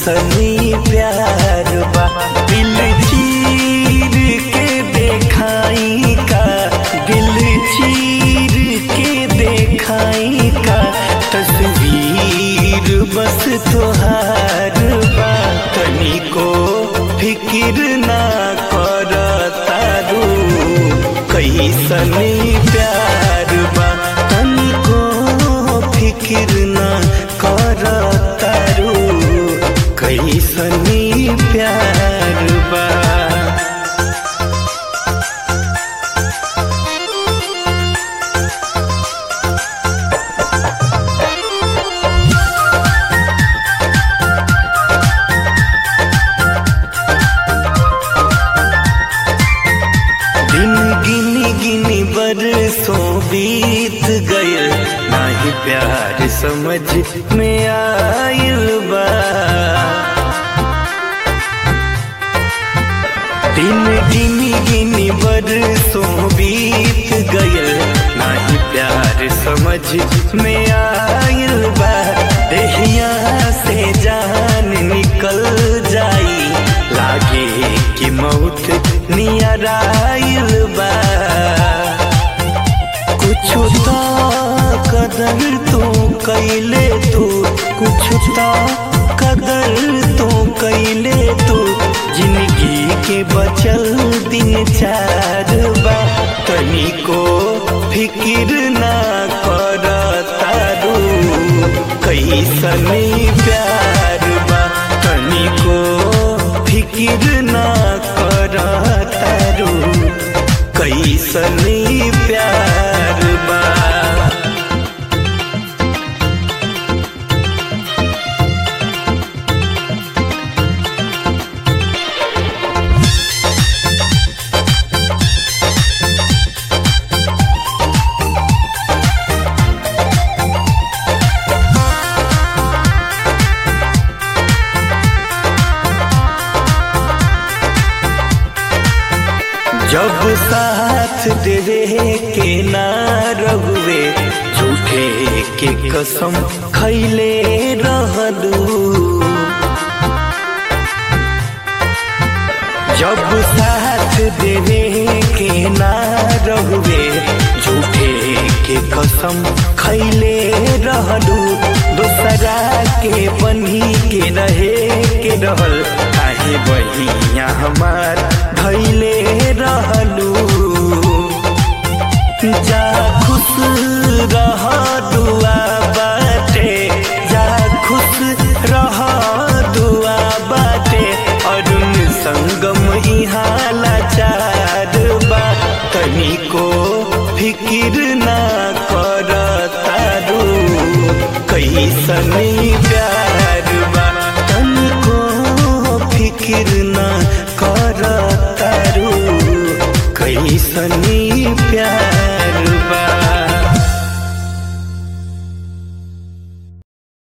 कैसनी प्यार बा दिल चीर के देखाई का दिल चीर के देखाई का तस्वीर बस तोहार बा तनिको फिकिर ना कर तारू कैसनी प्यार बा तनिको फिकिर ना कर तारू कैसनी प्यार बा दिन गिनी गिनी बरसों बीत गए नाही प्यार समझ में आयल बा दिन गिनी गिनी बरसों बीत गए नाही प्यार समझ में आयल बा देहिया से जान निकल जाई लागे कि मौत नियर आइल बा कुछ तो कदर तो कैले तू कुछ तो कदर तो कैले तू जिंदगी के बचल दिन चार बा तनिको फिकिर ना कर तारू कैसनी प्यार बा तनिको फिकिर ना कर तारू कैसनी प्यार बा जब साथ देवे के ना रहुए झूठे के कसम खैले रहलू जब साथ देवे के ना रहुए झूठे के कसम खैले रहलू दोसरा के बनी के रहे के रहल काहे बहिया हमार धैले रहलू जा खुश रह दुआ बाटे जा खुश रह दुआ बाटे अरुण संगम इहाँ लाचार बा तनिको फिकिर ना कर तारू कैसनी प्यार बा तनिको फिकिर ना कर तारू कैसनी प्यार